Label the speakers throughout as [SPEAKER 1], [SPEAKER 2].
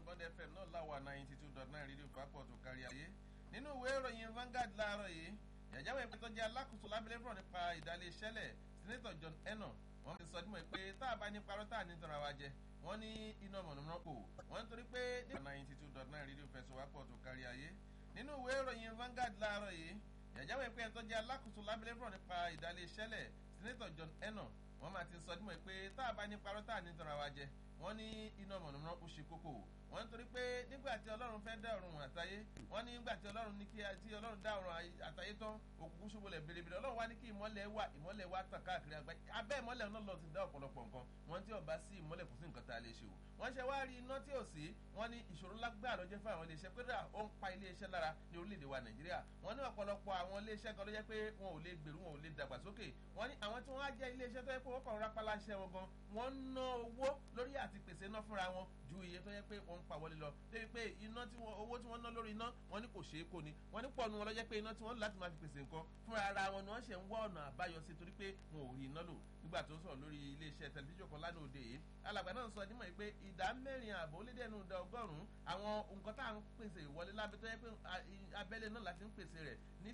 [SPEAKER 1] bond fm náà láwà ninety two dot nine rédíò pápọ̀ tó kárí ayé nínú ìwé ìròyìn Vanguard láàárọ̀ yìí yàjáwé ìpín tó jẹ́ alákòóso lábẹ́lẹ́ fúnra nípa ìdálé ìṣẹ́lẹ̀ senator John Eno wọ́n ti sọ dímọ̀ pé tá a bá ní parọ́ tá a ní tọ́ra wa jẹ wọ́n ní iná mọ̀nàmọ́ná kò wọ́n nítorí pé ní ninety two dot nine rédíò fẹsọ̀ wápọ̀ tó kárí ayé nínú ìwé ìròyìn Vanguard láàárọ̀ yìí yàjáwé ìpín tó jẹ́ alákòóso lábẹ́lẹ́ fúnra nípa ìdálé ìṣẹ́lẹ̀ senator John Eno wọ́n máa ti sọ dímọ̀ pé tá a bá ní parọ́ tá a ní tọ́ra wa jẹ wọ́n ní iná mọ̀nàmọ́ná ó ṣe kókó wọ́n nítorí pé nígbà tí ọlọ́run fẹ́ dá ọ̀run àtayé wọ́n ní nígbà tí ọlọ́run ní kí tí ọlọ́run dá ọ̀run àtayé tán òkùnkùn ṣubúlẹ̀ bèrèbèrè ọlọ́run wá ní kí ìmọ́lẹ̀ wà ìmọ́lẹ̀ wà tàn káàkiri àgbáyé abẹ́ ìmọ́lẹ̀ náà lọ ti dá ọ̀pọ̀lọpọ̀ nǹkan wọ́n tí ọba sí ìmọ́lẹ̀ kò sí nǹkan tá a lè ṣe o wọ́n ṣe wá rí iná tí ò sí wọ́n ní ìṣòro lágbára ló jẹ́ fún àwọn iléeṣẹ́ pé ó ń pa iléeṣẹ́ lára ní orílẹ̀-èdè wa nàìjíríà wọ́n ní ọ̀pọ̀lọpọ̀ àwọn iléeṣẹ́ kan ló jẹ́ pé wọn ò lè gbèrú wọn ò lè dàgbàsókè wọ́n ní àwọn tí wọ́n á jẹ́ iléeṣẹ́ tó yẹ pé wọ́n kàn rápálá iṣẹ́ wọn gan wọ́n ń ná owó lórí àti pèsè iná fúnra wọn ju iye tó yẹ pé wọ́n ń pa wọlé lọ débi pé iná tí wọ́n owó tí wọ́n ná lórí iná wọ́n ní kò ṣeé kó ni wọ́n ní pọ̀ nu wọn lọ́jọ́ pé iná tí wọ́n láti máa fi pèsè nǹkan fúnra ara wọn ni wọ́n ṣe ń wá ọ̀nà àbáyọ sí torí pé wọn ò rí iná lò nígbà tó ń sọ̀rọ̀ lórí iléeṣẹ́ tẹlifíṣàn kan lánàá òde yìí alàgbà náà sọ nímọ̀ pé ìdá mẹ́rin ààbò ó lé dẹ́nu ìdá ọgọ́rùn-ún àwọn nǹkan tá à ń pèsè ìwọlé lábẹ́ tó yẹ pé abẹ́lé náà láti ń pèsè rẹ̀ ní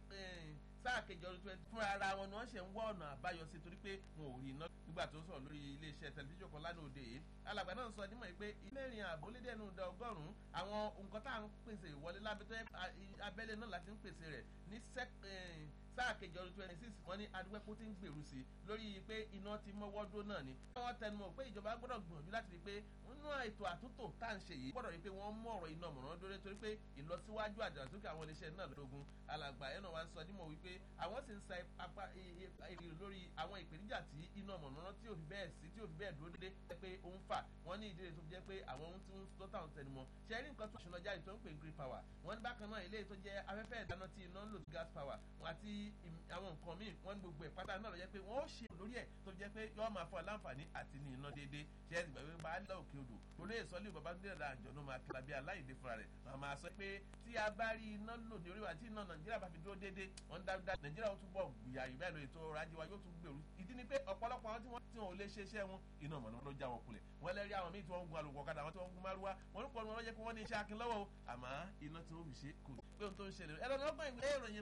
[SPEAKER 1] sáà kejì ọdún twenty fúnra ara wọn ni wọ́n ṣe ń wá ọ̀nà àbáyọ sí torí pé wọn ò rí iná nígbà tó ń sọ̀rọ̀ lórí iléeṣẹ́ tẹlifíṣàn kan lánàá òde yìí alàgbà náà sọ nímọ̀ pé mẹ́rin ààbò lé dẹ́nu ìdá ọgọ́rùn-ún àwọn nǹkan tá à ń pèsè ìwọlé lábẹ́ tó yẹ abẹ́lé náà láti ń pèsè rẹ̀ ní sáà kejì ọdún twenty six wọ́n ní adúgbẹ́pọ̀ ti ń gbèrú sí lórí pé iná ti mọ́wọ́ dó náà ni. wọ́n tẹnumọ́ pé ìjọba gbọ́dọ̀ gbìyànjú láti rí i pé nínú ètò àtúntò tá à ń ṣe yìí gbọ́dọ̀ rí i pé wọ́n mú ọ̀rọ̀ iná mọ̀ràn dóore torí pé ìlọsíwájú àdàsókè àwọn iléeṣẹ́ náà lógun alàgbà ẹ̀ náà wá ń sọ nímọ̀ wípé àwọn sì ń sa apá èrè lórí àwọn ìpèníjà tí iná mọ̀ràn tí ò fi bẹ́ẹ̀ sí tí ò fi bẹ́ẹ̀ dúró dédé pé ó ń fà wọ́n ní ìdílé tó jẹ́ pé àwọn ohun tí ń tó táwọn tẹnumọ́ ṣe rí nǹkan tó ṣùnà jáde tó ń pè green power wọ́n ní bákan náà ilé tó jẹ́ afẹ́fẹ́ ìdáná tí iná ń lò gas power wọn àti àwọn nǹkan míì wọ́n ní gbogbo ẹ̀ pátá náà lọ jẹ́ pé wọ́n ó ṣe lórí ẹ̀ tó jẹ́ pé yọ́ọ́ máa fọ láǹfààní àti ní iná déédéé ṣe é gbàgbé bá a lọ òkè odò olú èso lè bàbá nílẹ̀ ra àjọ náà máa kíra bí aláìdé fúnra rẹ̀ máa máa sọ pé tí a bá rí iná lò ní orí wa tí iná nàìjíríà bá fi dúró déédéé wọ́n dáadáa nàìjíríà ó túbọ̀ gbìyà ìbẹ́ lọ ètò ọrọ̀ ajé wa yóò tún gbèrú ìdí ni pé ọ̀pọ̀lọpọ̀ àwọn tí wọ́n tí wọn ò lè ṣe iṣẹ́ wọn iná mọ̀nà ló já wọn kulẹ̀ wọ́n lẹ́rí àwọn míì tí wọ́n ń gun alùpùpù ọ̀kadà àwọn tí wọ́n ń gun márúwá wọ́n ń pọ̀ ní wọn lọ́jẹ́ pé wọ́n ní iṣẹ́ akin lọ́wọ́ o àmọ́ iná tí wọ́n fi ṣe kù pé ohun tó ń ṣẹlẹ̀ ẹ̀rọ lọ́gbọ̀n ìwé ìròyìn